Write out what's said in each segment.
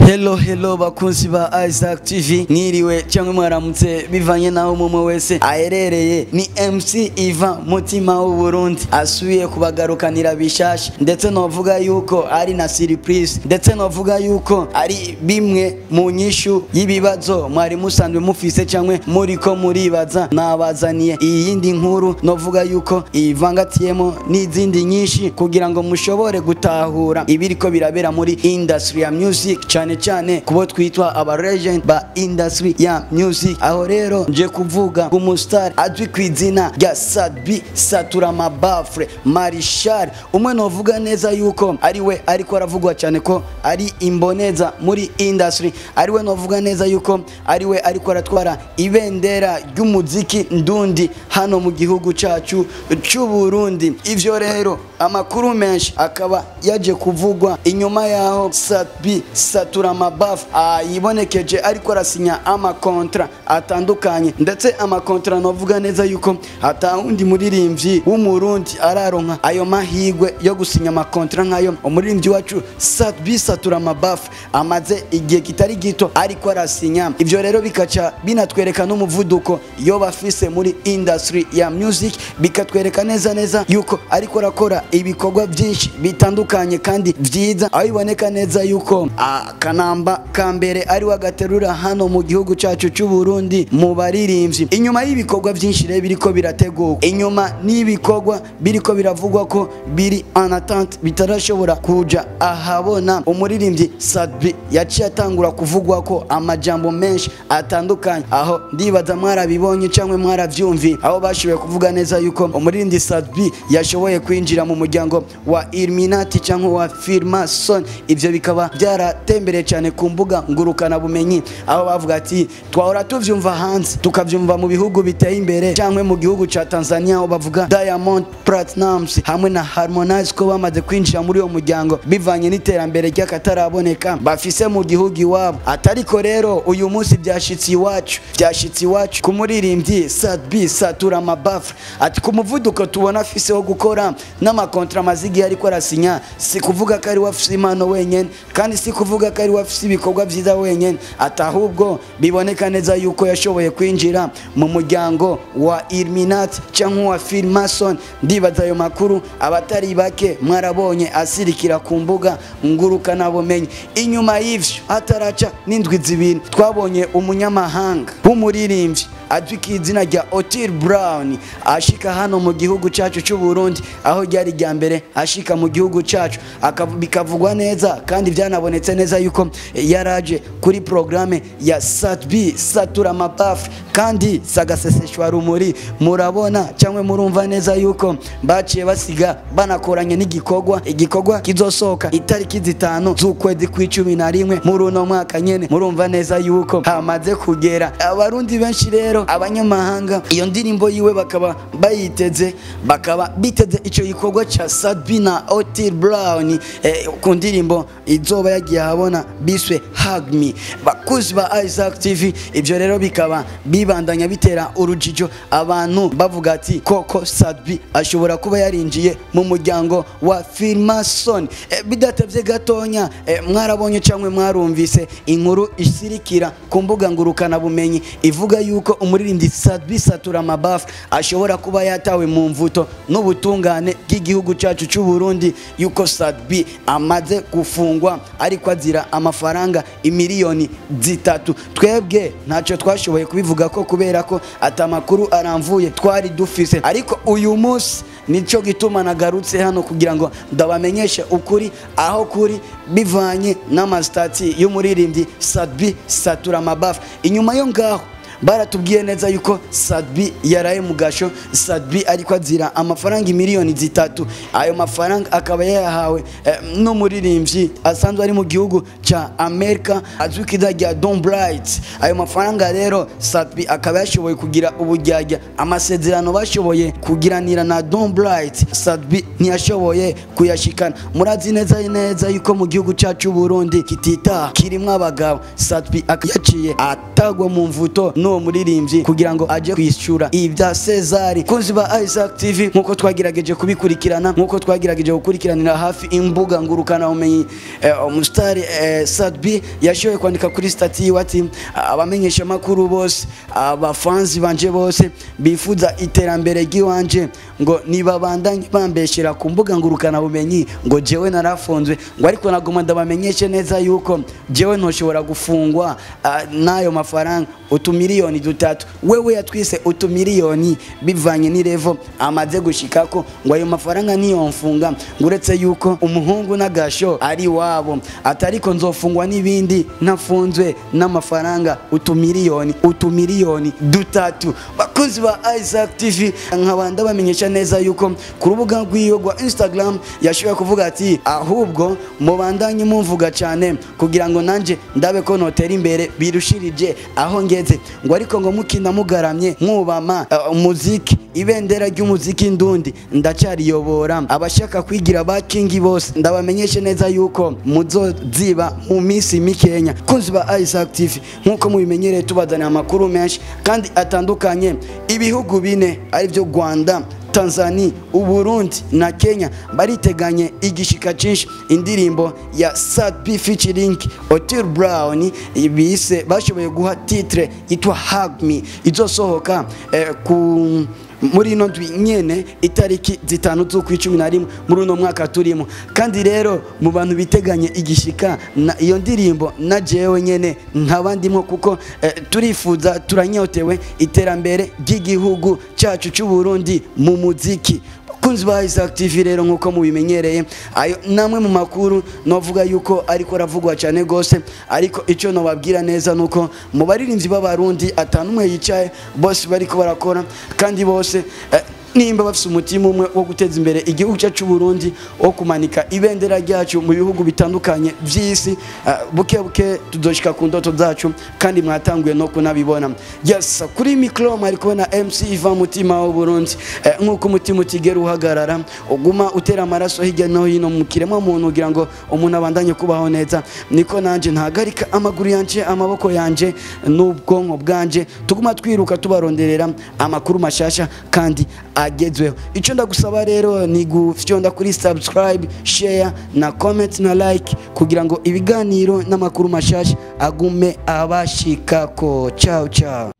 Hello hello bakunzi ba Isaac TV mwiriwe cyangwa mwaramutse bivanye naho umwe wese aherereye ni MC Ivan mutima w'u Burundi asubiye kubagarukanira bishasha ndetse novuga yuko ari na surprise ndetse novuga yuko ari bimwe mu nyishu y'ibibazo mwari musanzwe mufise cyangwa muriko muribaza nabazaniye iyi yindi nkuru novuga yuko ivangatiyemo n'izindi nyinshi kugira ngo mushobore gutahura ibiriko birabera muri industry ya music cyane cyane kubo twitwa aba legend ba industry ya music aho rero nje kuvuga umustar azwi ku izina rya Sadbi Saturama Bafre Marishal umwe novuga neza yuko ari we ariko aravugwa cyane ko ari imboneza muri industry ari we novuga neza yuko ari we ariko aratwara ibendera ry'umuziki ndundi hano mu gihugu cyacu cy'u Burundi ivyo rero amakuru menshi akaba yaje kuvugwa inyuma yaho Sadbi Saturama Baf yibonekeje ariko arasinya amakontra atandukanye ndetse amakontra novuga neza yuko hatawundi muririmbyi w'umurundi araronka ayo mahigwe yo gusinya amakontra nkayo umuririmbyi wacu Sadbi Saturama Baf amaze igihe kitari gito ariko arasinya ivyo rero bikaca binatwereka n'umuvuduko yo bafise muri industry ya music bikatwereka neza neza yuko ariko arakora ibikorwa byinshi bitandukanye kandi byiza aho biboneka neza yuko akanamba ka mbere ari we agaterura hano mu gihugu cyacu cy'u Burundi mu baririmbyi inyuma y'ibikorwa byinshi rero biriko birategurwa inyuma n'ibikorwa biriko biravugwa ko biri en attente bitarashobora kuja ahabona umuririmbyi Sadbi yaciye atangura kuvugwa ko amajambo menshi atandukanye aho ndibaza mwarabibonye cyangwa mwaravyumvi aho bashoboye kuvuga neza yuko umuririmbyi Sadbi yashoboye kwinjira mu muryango wa Illuminati cyangwa wa Freemason ivyo bikaba byaratembereye cyane ku mbuga ngurukana bumenyi aho bavuga ati twahora tuvyumva hanze tukavyumva mu bihugu biteye imbere cyangwa mu gihugu ca Tanzania aho bavuga Diamond Platnumz hamwe na Harmonize ko bamaze kwinjira muri uwo muryango bivanye n'iterambere ry'akataraboneka bafise mu gihugu iwabo atariko rero uyu munsi byashitse iwacu byashitse iwacu ku muririmbyi Sadbi Saturama Bafra ati ku muvuduko tubona afise wo gukora n'amakontra mazigi ariko arasinya si kuvuga ko ari wafise impano wenyene kandi si kuvuga ko ari wafise ibikorwa byiza wenyene atahubwo biboneka neza yuko yashoboye kwinjira mu muryango wa Illuminati cyangwa wa Freemason ndibaza ayo makuru abatari bake mwarabonye asirikira ku mbuga ngurukana bumenyi inyuma y'ivyo hataraca n'indwi zibiri twabonye umunyamahanga w'umuririmbyi azwi ku izina rya Otil Brown ashika hano mu gihugu cyacu cy'u Burundi aho ryari rya mbere ashika mu gihugu cyacu bikavugwa neza kandi byanabonetse neza yuko yaraje kuri programme ya Satbi Satura Mapaf kandi sagaseseshwa rumuri murabona cyangwa murumva neza yuko baciye basiga banakoranye n'igikorwa igikorwa kizosohoka itariki zitanu z'ukwezi kw'icumi na rimwe muri uno mwaka nyene murumva neza yuko hamaze kugera abarundi benshi rero abanyamahanga iyo ndirimbo yiwe bakaba bayiteze bakaba biteze icyo gikorwa cya Sadbi na Otil Brown eh, ku ndirimbo izoba yagiye ahabona biswe Hug Me bakuzi ba Isaac TV ibyo rero bikaba bibandanya bitera urujijo abantu bavuga ati koko Sadbi ashobora kuba yarinjiye mu muryango wa Freemason eh, bidatevye gatonya eh, mwarabonye cyangwa mwarumvise inkuru isirikira ku mbuga ngurukana bumenyi ivuga yuko umuririmbyi Sadbi Saturama Baf ashobora kuba yatawe mu mvuto n'ubutungane bw'igihugu cyacu cy'u Burundi yuko Sadbi amaze gufungwa ariko azira amafaranga imiliyoni zitatu twebwe ntacyo twashoboye kubivuga ko kubera ko atamakuru aramvuye twari dufise ariko uyu munsi nico gituma nagarutse hano kugira ngo ndabamenyeshe ukuri aho kuri bivanye n'amasitati y'umuririmbyi Sadbi Saturama Baf inyuma yo ngaho baratubwiye neza yuko Sadbi yaraye mu gasho Sadbi ariko azira amafaranga miliyoni zitatu ayo mafaranga akaba yayahawe eh, n'umuririmbyi asanzwe ari mu gihugu ca Amerika azwi ku izina rya Don Bright ayo mafaranga rero Sadbi akaba yashoboye kugira ubujyajya amasezerano bashoboye kugiranira na Don Bright Sadbi ntiyashoboye kuyashikana murazi neza neza yuko mu gihugu cyacu Burundi kitita kirimwo abagabo Sadbi akayaciye atagwa mu mvuto no n'uwo muririmbyi kugira ngo aje kwishyura ibya Cesari kunzi ba Isaac TV nkuko twagerageje kubikurikirana nkuko twagerageje gukurikiranira hafi imbuga ngurukana umenyi eh, umusitari eh, Sadbi yashoboye kwandika kuri stati yiwe ati abamenyesha makuru bose abafanzi banje bose bifuza iterambere ry'iwanje ngo nibabandanye bambeshera ku mbuga ngurukana bumenyi ngo jewe narafunzwe ngo ariko nagoma ndabamenyeshe neza yuko jewe ntoshobora gufungwa ah, n'ayo mafaranga utumiliyoni dutatu wewe yatwise utumiliyoni bivanye n'irevo amaze gushikako ngo ayo mafaranga niyomfunga ngo uretse yuko umuhungu n'agasho ari wabo atariko nzofungwa n'ibindi ntafunzwe n'amafaranga utumiliyoni utumiliyoni dutatu bakozi ba Isaac TV nkaba ndabamenyesha neza yuko ku rubuga rw'iyo rwa Instagram yashoboye kuvuga ati ahubwo mubandanye mumvuga cyane kugira ngo nanje ndabe ko notera imbere birushirije aho ngeze ngo ariko ngo mukina mugaramye mwubama uh, umuziki ibendera ry'umuziki ndundi ndacyariyobora abashaka kwigira ba kingi bose ndabamenyeshe neza yuko muzoziba mu minsi mikenya kunzi ba Isaac TV nkuko mubimenyereye tubazanira amakuru menshi kandi atandukanye ibihugu bine arivyo Rwanda Tanzania, Uburundi na Kenya bariteganye igishika cinshi indirimbo ya Sad B featuring Otile Brown bise bashoboye guha titre itwa Hug Me izosohoka eh, ku muri ino ndwi nyene itariki zitanu z'ukwa icumi na rimwe muri uno mwaka turimo kandi rero mu bantu biteganye igishika na iyo ndirimbo na jewe nyene nkabandimo kuko eh, turifuza turanyotewe iterambere ry'igihugu cyacu cy'u Burundi mu muziki kunzi ba Isaac TV rero nkuko mubimenyereye ayo namwe mu makuru novuga yuko ariko ravugwa cyane gose ariko ico no babwira neza nuko mu baririmbyi b'abarundi atanumwe yicaye bose bariko barakora kandi bose eh, nimba bafite umutima umwe wo guteza imbere igihugu cyacu Burundi wo kumanika ibendera ryacu mu bihugu bitandukanye by'isi uh, buke buke tuzoshika ku ndoto zacu kandi mwatanguye no kunabibona yes kuri micro mwari kubona MC Ivan mutima wa Burundi eh, nkuko umutima utigera uhagarara uguma utera amaraso hirya no hino mu kiremwa muntu kugira ngo umuntu abandanye kubaho neza niko nanje ntagarika amaguru yanje amaboko yanje n'ubwonko bwanje tuguma twiruka tubaronderera amakuru mashasha kandi agezweho icyo ndagusaba rero ni gufyonda kuri subscribe share na comment na like kugira ngo ibiganiro n'amakuru mashasha agume abashikako ciao ciao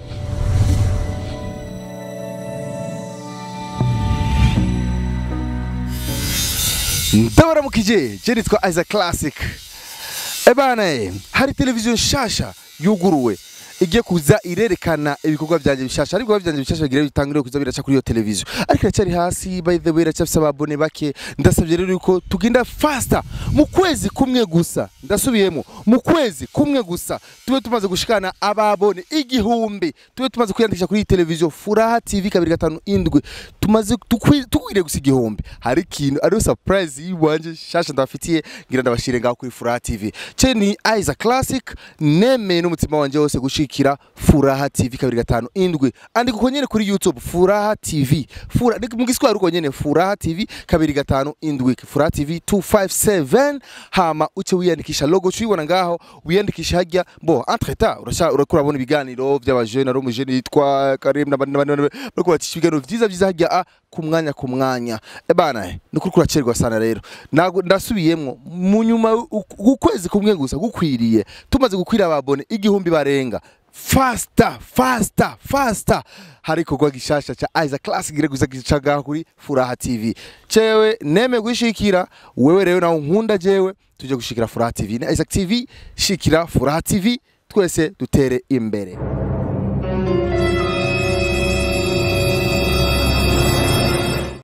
ndabaramukije je nitwa Isaac Classic ebana eh, hari televiziyo nshasha yuguruwe igiye kuza irerekana ibikorwa byanjye bishasha ariko byanjye bishasha bigira bitangire kuza biraca kuri iyo televiziyo ariko iracyari hasi by the way iracyafise ababone bake ndasabye rero yuko tugenda faster mu kwezi kumwe gusa ndasubiyemo mu kwezi kumwe gusa tube tumaze gushikana ababone igihumbi tube tumaze kwiyandikisha kuri iyi televiziyo Furaha TV kabiri gatanu indwi tumaze tukwi- tukwiriye gusa igihumbi hari ikintu ariyo surprise yiwanje shasha ndabafitiye ngira ndabashire ngaho kuri Furaha TV ce ni Isaac Classic nemeye n'umutima wanje wose gushikira Furaha TV kabiri gatanu indwi andika uko nyene kuri YouTube Furaha TV Fura ni mu giswahili uko nyene Furaha TV kabiri gatanu indwi Furaha TV 257 hama uce wiyandikisha logo cuyibona ngaho wiyandikisha hajya bo entre temps urasha urakura bona ibiganiro by'abajene ari umujene yitwa Karim na bandi n'abandi bariko batisha ibiganiro vyiza vyiza hajya a ku mwanya ku mwanya ebana eh, ni kuri kuracerwa sana rero Nago- ndasubiyemwo mu nyuma u- ukwezi kumwe gusa gukwiriye tumaze gukwira ababone igihumbi barenga fasta fasta fasta hari ikorwa gishasha ca Isaac Classic gire guza gicaga kuri Furaha TV cewe neme gushikira wewe rero nawe nkunda jewe tuje gushikira Furaha TV na Isaac TV shikira Furaha TV twese dutere imbere